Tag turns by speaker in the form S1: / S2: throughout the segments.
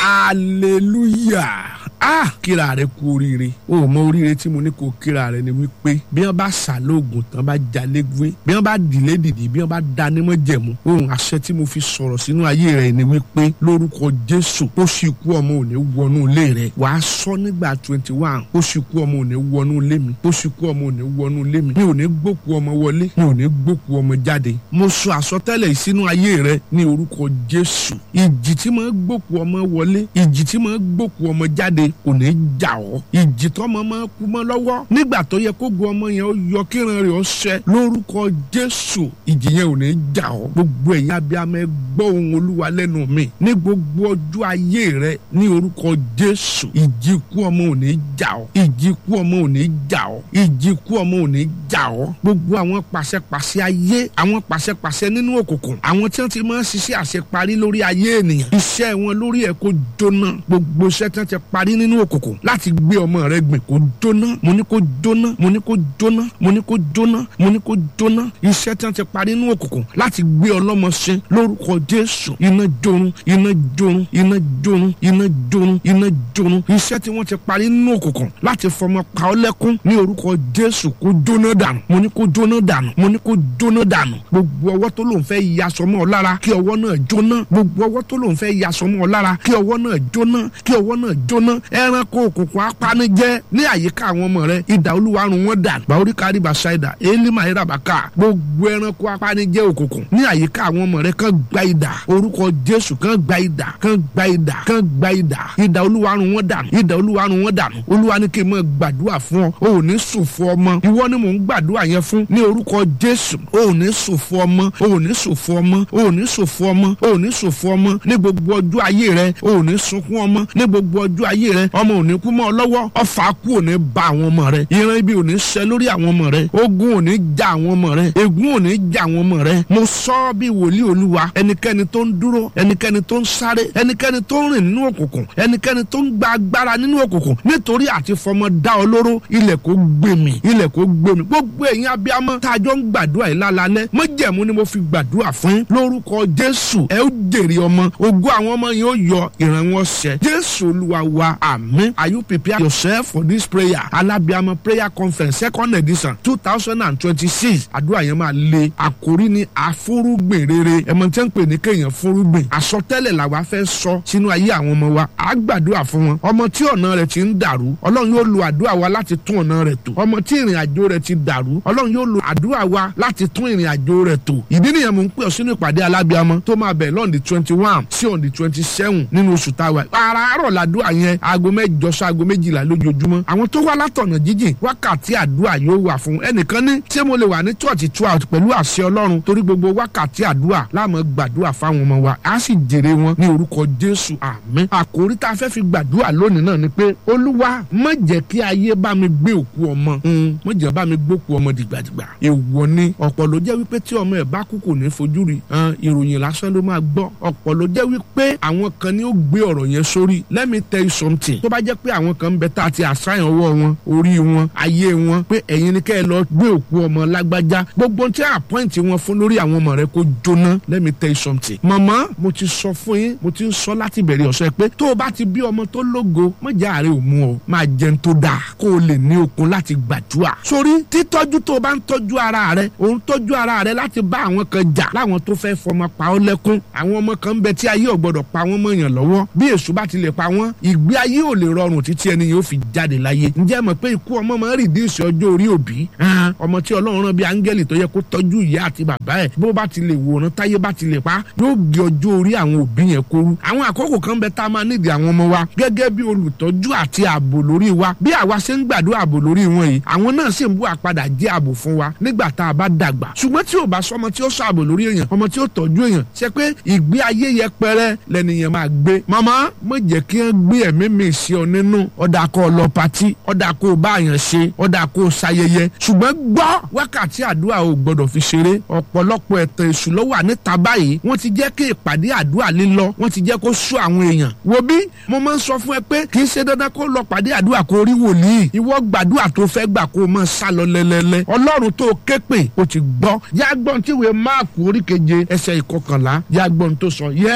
S1: hallelujah ah kíra rẹ kú oríire o ò mọ oríire tí mo ní kó kíra rẹ ni wípé bí wọn bá ṣàlóògùn tán bá jalè gbé bí wọn bá dìlé dìdì bí wọn bá dánímọ̀ jẹ̀mú ohun àṣẹ tí mo fi sọ̀rọ̀ sínú ayé rẹ ni wípé lórúkọ jésù ó sì kú ọmọ òní wọnú ilé rẹ wàá sọ nígbà twenty one ó sì kú ọmọ òní wọnú ilé mi ó sì kú ọmọ òní wọnú ilé mi mi ò ní gbókù ọmọ wọlé mi ò ní gbókù ọmọ jáde mo sọ àsọtẹ́lẹ̀ yìí sínú ayé rẹ ní orúkọ jésù ìjì tí mo gbókù ọmọ wọlé ìjì tí mo gbókù ọmọ jáde kò ní jà ọ́ ìjì tọ́mọ máa kú mọ́ lọ́wọ́ nígbà tó yẹ kó gun ọmọ yẹn ó yọ kíran rẹ̀ ó ṣẹ lórúkọ jésù ìjì yẹn ò ní jà ọ́ gbogbo ẹ̀yin abiyamọ ẹ gbọ́ ohùn olúwa lẹ́nu mi ní gbogbo ọjọ́ ayé rẹ ní orúkọ jésù ìjì ikú ọmọ ò ní jà ọ́ ìjì ikú ọmọ ò ní jà ọ́ ìjì ikú ọmọ ò ní jà ọ́ gbogbo àwọn pàṣẹpàṣẹ ayé àwọn pàṣẹpàṣẹ nínú òkùnkùn àwọn tí wọ́n ti máa ń ṣiṣẹ́ àṣeparí lórí ayé ènìyàn iṣẹ́ wọn lórí ẹ̀ kó jóná gbogbo iṣẹ́ tí wọ́n ti parí nínú òkùnkùn láti gbé ọmọ rẹ gbìn kó jóná mo ní kó jóná mo ní kó jóná mo ní kó jóná mo ní kó jóná iṣẹ́ tí wọ́n ti parí nínú òkùnkùn láti gbé ọlọ́mọ ṣe lórúkọ jésù iná jorun iná jorun iná jorun iná jorun iná jorun iṣẹ́ tí wọ́n ti parí nínú òkùnkùn láti fọmọ pa ọ́ lẹ́kún ní orúkọ jésù kó jóná dànù mo ní kó jóná dànù mo ní kó jóná dànù gbogbo ọwọ́ tó lòun fẹ́ yasọ mọ́ ọ lára kí ọwọ́ náà jóná gbogbo ọwọ́ tó lòun fẹ́ yasọ mọ́ ọ lára kí ọwọ́ náà jóná kí ọwọ́ náà jóná ẹranko òkùnkùn apanijẹ ní àyíká àwọn ọmọ rẹ ìdá olúwa run wọn dànù bàórí kárí bàṣáìdà élímà ìràbàkà gbogbo ẹranko apanijẹ òkùnkùn ní àyíká àwọn ọmọ rẹ kàn gba ìdá orúkọ jésù kàn gba ìdá kàn gba ìdá kàn gba ìdá ìdá olúwa run wọn dànù ìdá olúwa run wọn dànù olúwa ní kí n mọ gbàdúrà fún ọ o ò ní sùn fún ọmọ ìwọ ni mò ń gbàdúrà yẹn fún ní orúkọ jésù o ò ní sùn fún ọmọ o ò ní sùn fún ọmọ o ò ní sùn fún ọmọ o ò ní sùn fún ọmọ ní gbogbo ọjọ́ ayé rẹ o ò ní sunkún ọmọ ní gbogbo ọjọ́ ayé rẹ ọmọ ò ní kú mọ́ ọ lọ́wọ́ ọfà kú ò ní ba àwọn ọmọ rẹ ìran ibi ò ní ṣẹ lórí àwọn ọmọ rẹ ogun ò ní ja àwọn ọmọ rẹ ègún ò ní ja àwọn ọmọ rẹ mo sọ bí wòlíì olúwa ẹnikẹ́ni tó ń dúró ẹnikẹ́ni tó ń sáré ẹnikẹ́ni tó ń rìn nínú òkùnkùn ẹnikẹ́ni tó ń gba agbára nínú òkùnkùn nítorí àti fọmọ dá ọ lóró ilẹ̀ kò gbèmí ilẹ̀ kò gbèmí gbogbo ẹ̀yin abiyamọ tá a jọ ń gbàdúrà yìí lálálẹ́ mọ́jẹ̀mú ni mo fi gbàdúrà fún yín lórúkọ jésù ẹ ó jèrè ọmọ ògo àwọn ọmọ yìí ó yọ ìran wọn ṣẹ jésù olúwa wa àmín are you prepare yourself for this prayer alábíàmọ prayer conference second edition two thousand and twenty-six àdúrà yẹn máa le àkórí ni àfúrúgbìn rere ẹ̀mọ̀ tí wọ́n ń pè ní kéèyàn fúrúgbìn àsọtẹ́lẹ̀ làwa fẹ́ sọ sínú ayé àwọn ọmọ wa à gbàdúrà fún wọn ọmọ tí ọ̀nà rẹ̀ ti ń dàrú ọlọ́run yóò lo àdúrà wa láti tún ọ̀nà rẹ̀ tò ọmọ tí ìrìn àjò rẹ̀ ti dàrú ọlọ́run yóò lo àdúrà wa láti tún ìrìn àjò rẹ̀ tò ìdí nìyẹn mò ń pè ọ́ sínú ìpàdé alábíàmọ tó máa bẹ̀ lọ́ọ̀dì twenty one sí ọ̀dì twenty seven nínú oṣù táwa àràárọ̀ làdúrà yẹn aago mẹ́jọ sí aago méjìlá lójoojúmọ́ àwọn tó wá látọ̀nà jíjìn wákàtí àdúrà yóò wà fún ẹnìkan ní ṣé mo lè wà ní church twelve pẹ̀lú àṣẹ ọlọ́run torí gbogbo wákàtí àdúrà láàmú gbàdúrà fáwọn ọmọ wa á sì jèrè wọn ní orúkọ jésù àmín àkórí tá a fẹ́ fi gbàdúrà lónìí náà ni pé olúwa má jẹ́ kí ayé bá mi gbé òkú ọmọ má jẹ́ bá mi gbókú ọmọ dìgbàdìgbà èèwọ̀ ni ọ̀pọ̀ ló jẹ́ wípé tí ọmọ ẹ̀ bá kú kò ní fojú rí ìròyìn lásán ló máa gbọ́ ọ̀pọ̀ ló jẹ́ wípé àwọn kan ni ó gbé ọ̀rọ̀ yẹn sórí let me tell you something tó bá jẹ́ pé àwọn kan ń bẹ tá a ti àṣàyàn ọwọ́ wọn orí wọn ayé wọn pé ẹ̀yin ni kẹ́ ẹ lọ gbé òkú ọmọ lágbájá gbogbo tí àpọ́ǹtì wọn fún lórí àwọn ọmọ rẹ kó jóná let me tell you something màmá mo ti sọ fún yín mo ti ń sọ láti bẹ̀rẹ̀ ọ̀sẹ̀ pé tó o bá ti bí ọmọ tó lógo mọ̀jà àárẹ̀ ò mú ọ máa jẹun tó dáa kó o lè ní okun láti gbàdúrà sórí títọ́jú tó o bá ń tọ́jú ara rẹ ò ń tọ́jú ara rẹ láti bá àwọn kan jà láwọn tó fẹ́ fọmọ pa ọ́ lẹ́kún àwọn ọmọ kan ń bẹ tí ayé ò gbọdọ̀ pa wọ́n mọ̀yàn lọ́wọ́ bí èṣù bá ti lè pa wọ́n ìgbé ayé ò lè rọrùn títí ẹni yóò fi jáde láyé ǹjẹ́ mọ̀ pé ikú ọmọ máa ń rìdíìsì ọjọ́ orí òbí ọmọ tí ọlọ́run rán bí áńgẹ́lì tó yẹ kó tọ́jú ìyá àti bàbá ẹ̀ bó bá ti lè wòran táyé bá ti lè pa yóò gé ọjọ́ orí àwọn òbí yẹn kóru àwọn àkókò kan bẹ tá a máa nídìí àwọn ọmọ wa gẹ́gẹ́ bí olùtọ́jú àti ààbò lórí wa bí àwa ṣe ń gbàdúrà ààbò lórí wọn yìí àwọn náà sì ń bú àpadà jẹ́ ààbò fún wa nígbà tá a bá dàgbà ṣùgbọ́n tí ò bá sọmọ tí ó sọ ààbò lórí èèyàn ọmọ tí ó tọ́jú èèyàn ṣe pé ìgbé ayé yẹpẹrẹ lẹ́nìyàn máa gbé màmá má jẹ́ kí wọ́n gbé ẹ̀mí mi sí ọ nínú ọ̀dà kó lọ patí ọ̀dà kó bá àyàn ṣe ọ̀dà kó ṣayẹyẹ ṣùgbọ́n gbọ́ wákàtí àdúrà ò gbọ́dọ̀ fi ṣeré ọ̀pọ̀lọpọ̀ ẹ̀tàn èṣù ló wà níta báyìí wọ́n ti jẹ́ kí ìpàdé àdúrà lílọ wọ́n ti jẹ́ kó sú àwọn èèyàn wo bí mo máa ń sọ fún ẹ pé kì í ṣe dandan kó lọ pàdé àdúrà kó rí wòlíì ìwọ gbàdúrà tó fẹ́ gbà kó máa sá lọ lẹ́lẹ́lẹ́ ọlọ́run tó ké pè ó ti gbọ́ yàgbọ́n tíwèé máàkù oríkeje ẹsẹ̀ ìkọkànlá yàgbọ́n tó sọ yes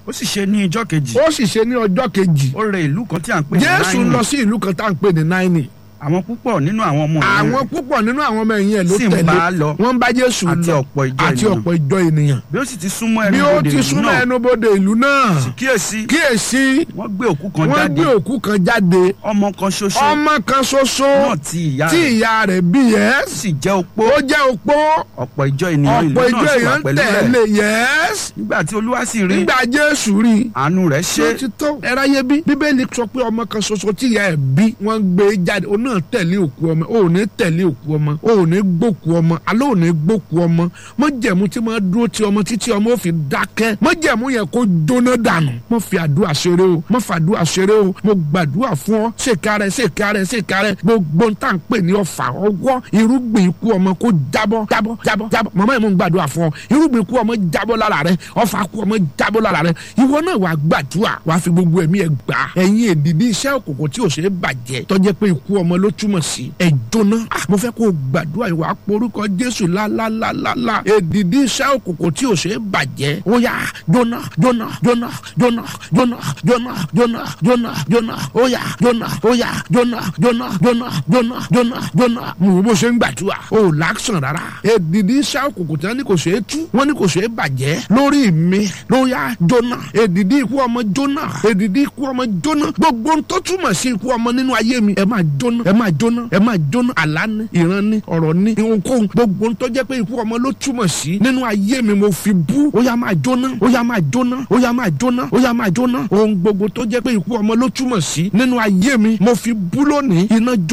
S2: ó sì ṣe ní ijọ́ kejì
S1: ó sì ṣe ní ọjọ́ kejì
S2: ó rẹ ìlú kan tí à ń pè ní
S1: jésù
S2: Náínì.
S1: lọ sí ìlú kan tá à ń pè ní náínì
S2: àwọn púpọ̀ nínú àwọn ọmọ ẹ̀yìn
S1: àwọn
S2: rẹ̀
S1: púpọ̀ nínú àwọn ọmọ ẹ̀yìn ẹ̀ ló
S2: sì ń
S1: tẹ̀lé
S2: bá a lọ
S1: wọ́n ń bá jésù
S2: àti
S1: lọ
S2: ọ̀pọ̀ ìjọ
S1: àti
S2: ènìyàn.
S1: ọ̀pọ̀ ìjọ ènìyàn
S2: bí ó sì ti súnmọ́
S1: bí
S2: ẹnu
S1: ó
S2: bodè
S1: ti
S2: ìlú
S1: súnmọ́
S2: náà
S1: ẹnubodè ìlú náà
S2: kíyèsí
S1: kíyèsí
S2: wọ́n gbé òkú kan
S1: wọ́n
S2: jáde
S1: gbé òkú kan jáde
S2: ọmọ kan ṣoṣo
S1: ọmọ kan ṣoṣo
S2: náà tí ìyá
S1: tí
S2: rẹ̀
S1: ìyá rẹ̀ bí yẹ́s
S2: sì jẹ́ opó
S1: ó jẹ́ opó
S2: ọ̀pọ̀ ìjọ ènìyàn ìlú
S1: ọ̀pọ̀ ìjọ
S2: náà sì wà
S1: èèyàn
S2: pẹ̀lú rẹ̀
S1: tẹ̀lé yẹ́s
S2: nígbà tí olúwa sì rí
S1: nígbà jésù rí i
S2: àánú rẹ̀
S1: ṣé
S2: ṣe
S1: ó ti tó ẹráyé bí bíbélì sọ pé ọmọ kan ṣoṣo tí ìyá ẹ̀ bí wọ́n gbé jáde ó náà tẹ̀lé òkú ọmọ ó ní tẹ̀lé òkú ọmọ ó ní gbókú ọmọ alẹ́ ò ní gbókú ọmọ mọ́jẹ̀mú tí máa dúró ti ọmọ títí ọmọ ó fi dákẹ́ mọ́jẹ̀mú yẹn kó jóná dànù mọ́ fi àdúrà ṣeré o mọ́ fi àdúrà ṣeré o mo gbàdúrà fún ọ ṣèkárẹ̀ ṣèkárẹ̀ ṣèkárẹ̀ gbogbo ń tà ń pè ní ọfà ọwọ́ irúgbìn ikú ọmọ kó jábọ́ jábọ́ jábọ́ jábọ́ màmá yẹn mo ń gbàdúrà fún ọ irúgbìn ikú ọmọ jábọ́ lára rẹ ọfà ikú ọmọ jábọ́ lára rẹ ìwọ náà wàá gbàdúrà wàá fi gbogbo ẹ̀mí ẹ̀ gbà ẹ̀yin èdìdí iṣẹ́ òkùnkùn tí ò ṣe é bàjẹ́ tọ́jẹ́ pé ikú ọmọ ló túmọ̀ sí ẹ̀ jóná Ah, mo fẹ́ kó o gbàdúrà ìwà porúkọ Jésù lálálálálá èdìdí iṣẹ́ òkùnkùn tí ò ṣe é bàjẹ́ ó yá jóná jóná jóná jóná jóná jóná jóná jóná jóná ó yá jóná ó yá jóná jóná jóná jóná jóná jóná mo wo bó ṣe ń gbàdúrà ó láksàn rárá èdìdí iṣẹ́ òkùnkùn tí wọ́n ní kò ṣe é tú wọ́n ní kò ṣe é bàjẹ́ lórí mi ló yá jóná èdìdí ikú ọmọ jóná èdìdí ikú ọmọ jóná gbogbo ohun tó túmọ̀ sí ikú ọmọ nínú ayé mi ẹ máa jóná ẹ máa jóná ẹ máa jóná àlá ní ìran ní ọ̀rọ̀ ní ohunkóhun gbogbo ohun tó jẹ́ pé ikú ọmọ ló túmọ̀ sí nínú ayé mi mo fi bú ó yá máa jóná ó yá máa jóná ó yá máa jóná ó yá máa jóná ohun gbogbo tó jẹ́ pé ikú ọmọ ló túmọ̀ sí nínú ayé mi mo fi bú lónìí iná jó